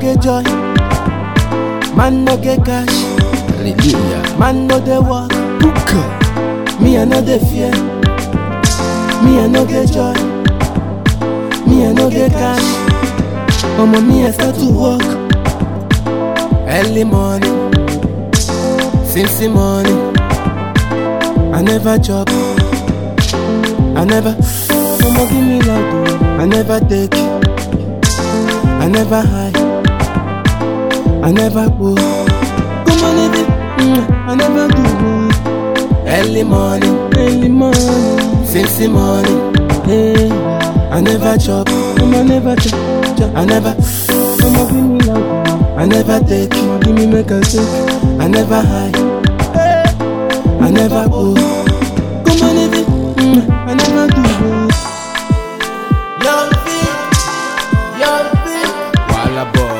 get joy. Man no get cash. Hallelujah. Man no dey work. Buka. Me I no dey fear. Me I no get joy. Me I no get cash. Omo me I start to work. Early morning, since the morning. I never chop. I never. Omo give me loud. oh. I never take. I never high. I never go. Come on, baby. Mm, I never do. oh. Early morning, early morning, since the morning. Hey, I never chop, um, I never chop, chop. I never, um, give me loud. I never take, um, give me make a take. I never high, I never go. Come on, baby, mm, I never do. Young thing, young thing, Walla boy.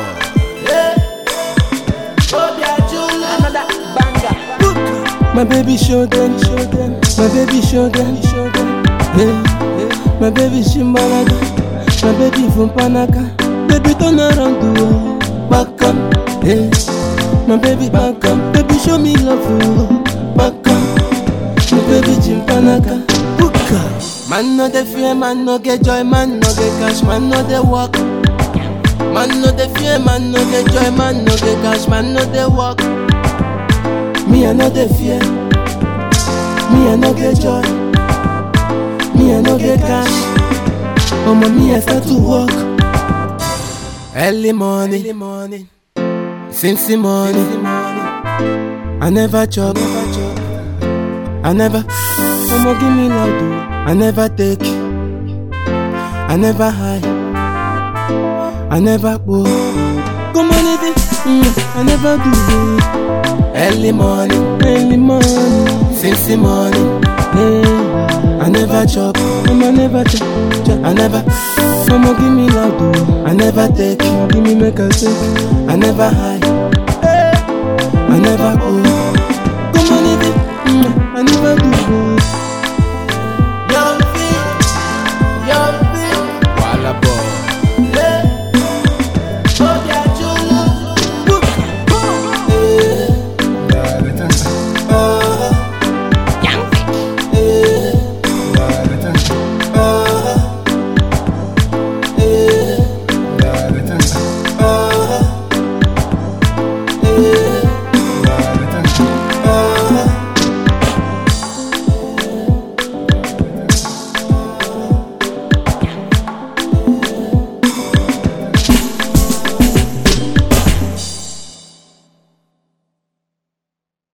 oh yeah, Another banger. My baby show them, show them. My baby show them, show them. Yeah, yeah. My baby Shimbalaga. My baby from Panaka. Baby turn around to her. Back up, yeah. My baby back up. Baby show me love, oh. Back up. My baby Chimpanaka. Buka. Man no dey fear, man no get joy, man no get cash, man no dey work. Man no dey fear, man no get joy, man no get cash, man no dey work. Me I no dey fear. Me I no get joy. Me I no get cash. Omo me I start to work. Early morning, early morning, since the morning. I never chop. I never. Omo give me loud. oh. I never take. I never high. I never go. Come on, baby. Mm, I never do. oh. Early morning, early morning, since the morning. Hey, I never chop, um, I never chop, chop. I never, mama give me loud, oh. I never take, give me make a take. I never high, I never go.